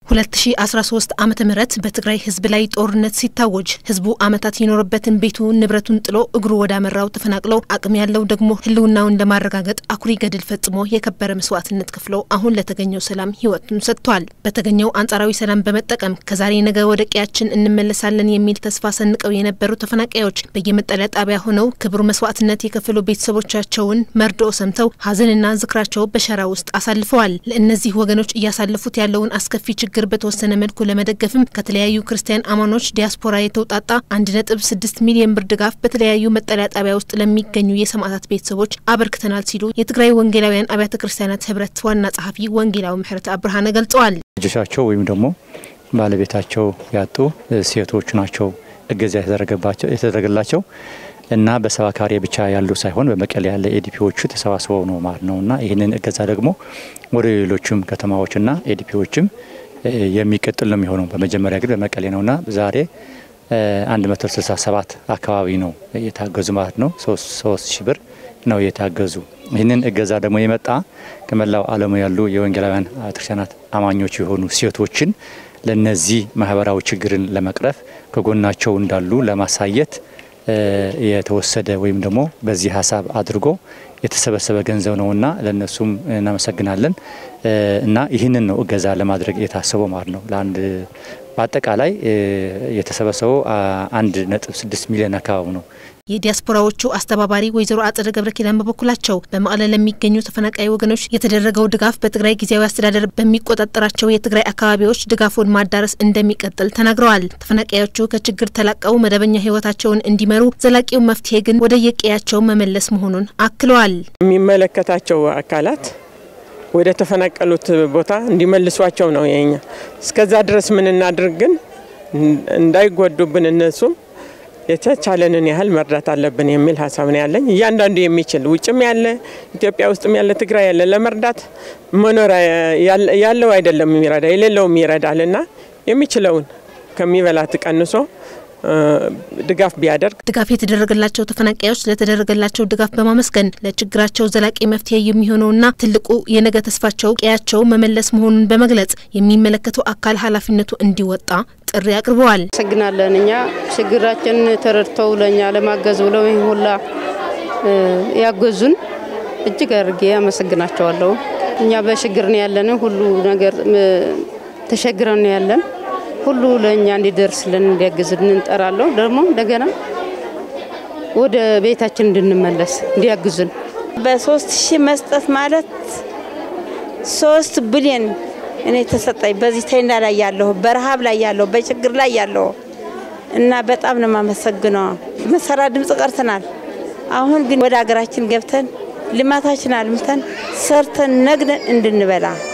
2013 ዓመተ ምህረት በትግራይ ህዝብ ላይ ጦርነት ሲታወጅ ህዝቡ ዓመታት የኖረበትን ቤቱን ንብረቱን ጥሎ እግሩ ወዳመራው ተፈናቅለው አቅም ያለው ደግሞ ህልውናውን ለማረጋገጥ አኩሪ ገድል ፈጽሞ የከበረ መስዋዕትነት ከፍሎ አሁን ለተገኘው ሰላም ህይወቱን ሰጥቷል። በተገኘው አንጻራዊ ሰላም በመጠቀም ከዛሬ ነገ ወደ ቀያችን እንመለሳለን የሚል ተስፋ ሰንቀው የነበሩ ተፈናቃዮች በየመጠለያ ጣቢያ ሆነው ክቡር መስዋዕትነት የከፈሉ ቤተሰቦቻቸውን መርዶ ሰምተው ሀዘንና ዝክራቸው በሸራ ውስጥ አሳልፈዋል። ለእነዚህ ወገኖች እያሳለፉት ያለውን አስከፊ ችግር በተወሰነ መልኩ ለመደገፍም ከተለያዩ ክርስቲያን አማኖች ዲያስፖራ የተውጣጣ አንድ ነጥብ ስድስት ሚሊዮን ብር ድጋፍ በተለያዩ መጠለያ ጣቢያ ውስጥ ለሚገኙ የሰማዕታት ቤተሰቦች አበርክተናል ሲሉ የትግራይ ወንጌላውያን አብያተ ክርስቲያናት ህብረት ዋና ጸሐፊ ወንጌላዊ ምህረት አብርሃነ ገልጸዋል። ልጆቻቸው ወይም ደግሞ ባለቤታቸው ያጡ ሴቶች ናቸው እገዛ የተደረገላቸው እና በሰባካሪ ብቻ ያሉ ሳይሆን በመቀሌ ያለ ኤዲፒዎቹ ተሰባስበው ነው ማለት ነው እና ይህንን እገዛ ደግሞ ወደ ሌሎችም ከተማዎችና ኤዲፒዎችም የሚቀጥል ነው የሚሆነው። በመጀመሪያ ግን በመቀሌ ነውና ዛሬ 167 አካባቢ ነው የታገዙ ማለት ነው። ሶስት ሺህ ብር ነው የታገዙ። ይህንን እገዛ ደግሞ የመጣ ከመላው ዓለሙ ያሉ የወንጌላውያን ቤተክርስቲያናት አማኞች የሆኑ ሴቶችን ለነዚህ ማህበራዊ ችግርን ለመቅረፍ ከጎናቸው እንዳሉ ለማሳየት የተወሰደ ወይም ደግሞ በዚህ ሀሳብ አድርጎ የተሰበሰበ ገንዘብ ነውና ለእነሱም እናመሰግናለን። እና ይህንን ነው እገዛ ለማድረግ የታሰበው ማለት ነው። ለአንድ በአጠቃላይ የተሰበሰበው አንድ ነጥብ ስድስት ሚሊዮን አካባቢ ነው። የዲያስፖራዎቹ አስተባባሪ ወይዘሮ አጸደ ገብረ ኪዳን በበኩላቸው በመቀለ ለሚገኙ ተፈናቃይ ወገኖች የተደረገው ድጋፍ በትግራይ ጊዜያዊ አስተዳደር በሚቆጣጠራቸው የትግራይ አካባቢዎች ድጋፉን ማዳረስ እንደሚቀጥል ተናግረዋል። ተፈናቃዮቹ ከችግር ተላቀው መደበኛ ሕይወታቸውን እንዲመሩ ዘላቂው መፍትሄ ግን ወደ የቀያቸው መመለስ መሆኑን አክለዋል። የሚመለከታቸው አካላት ወደ ተፈናቀሉት ቦታ እንዲመልሷቸው ነው የኛ። እስከዛ ድረስ ምን እናድርግ ግን እንዳይጎዱብን እነሱም የተቻለንን ያህል መርዳት አለብን የሚል ሀሳብ ነው ያለኝ። እያንዳንዱ የሚችል ውጭም ያለ ኢትዮጵያ ውስጥም ያለ ትግራይ ያለ ለመርዳት መኖር ያለው አይደለም የሚረዳ የሌለውም ይረዳል እና የሚችለውን ከሚበላት ቀንሶ ድጋፍ ቢያደርግ ድጋፍ የተደረገላቸው ተፈናቃዮች ለተደረገላቸው ድጋፍ በማመስገን ለችግራቸው ዘላቂ መፍትሄ የሚሆነውና ትልቁ የነገ ተስፋቸው ቀያቸው መመለስ መሆኑን በመግለጽ የሚመለከተው አካል ኃላፊነቱ እንዲወጣ ጥሪ አቅርበዋል። አመሰግናለን። እኛ ችግራችን ተረድተው ለእኛ ለማገዝ ብለው ይህ ሁላ ያገዙን እጅግ አድርጌ አመሰግናቸዋለሁ። እኛ በችግር ነው ያለን፣ ሁሉ ነገር ተሸግረን ነው ያለን ሁሉ ለእኛ እንዲደርስልን እንዲያግዝን እንጠራለሁ። ደግሞ እንደገና ወደ ቤታችን እንድንመለስ እንዲያግዙን በሶስት ሺህ መስጠት ማለት ሶስት ቢሊዮን እኔ ተሰጠኝ። በዚህ ተይና ላይ ያለሁ በረሃብ ላይ ያለሁ በችግር ላይ ያለሁ እና በጣም ነው የማመሰግነው። መሰራ ድምፅ ቀርተናል። አሁን ግን ወደ ሀገራችን ገብተን ልማታችን አልምተን ሰርተን ነግደን እንድንበላ